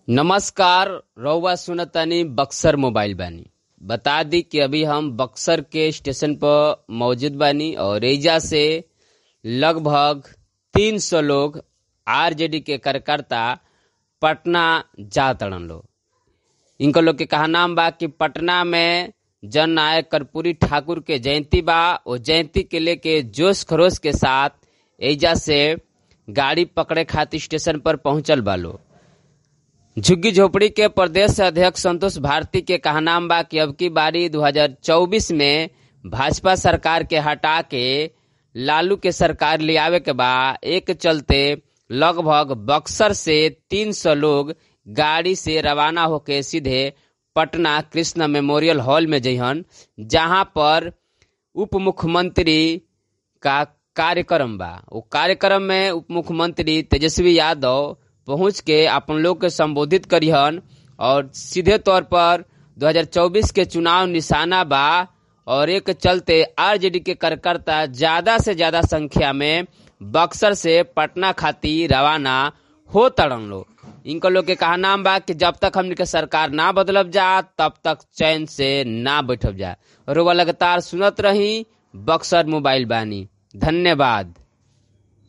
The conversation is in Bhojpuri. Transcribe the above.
नमस्कार रउआ सुनतानी बक्सर मोबाइल बानी बता दी कि अभी हम बक्सर के स्टेशन पर मौजूद बानी और एजा से लगभग 300 लोग आरजेडी के कार्यकर्ता पटना जा तड़न लोग इनको लोग के कहा नाम बा कि पटना में जन नायक कर्पूरी ठाकुर के जयंती बा वो जयंती के लेके जोश खरोश के साथ एजा से गाड़ी पकड़े खातिर स्टेशन पर पहुंचल बा लोग झुग्गी झोपड़ी के प्रदेश अध्यक्ष संतोष भारती के कहनाम बा कि अब की बारी 2024 में भाजपा सरकार के हटा के लालू के सरकार ले आवे के बा एक चलते लगभग बक्सर से 300 लोग गाड़ी से रवाना होके सीधे पटना कृष्ण मेमोरियल हॉल में जइहन जहां पर उप मुख्यमंत्री का कार्यक्रम बा वो कार्यक्रम में उप मुख्यमंत्री तेजस्वी यादव पहुंच के अपन लोग के संबोधित करिहन और सीधे तौर पर 2024 के चुनाव निशाना बा और एक चलते आरजेडी के कार्यकर्ता ज्यादा से ज्यादा संख्या में बक्सर से पटना खातिर रवाना हो तड़न लोग इनको लोग के कहा नाम बा कि जब तक हमने के सरकार ना बदलब जा तब तक चैन से ना बैठब जा और वो लगातार सुनत रही बक्सर मोबाइल बानी धन्यवाद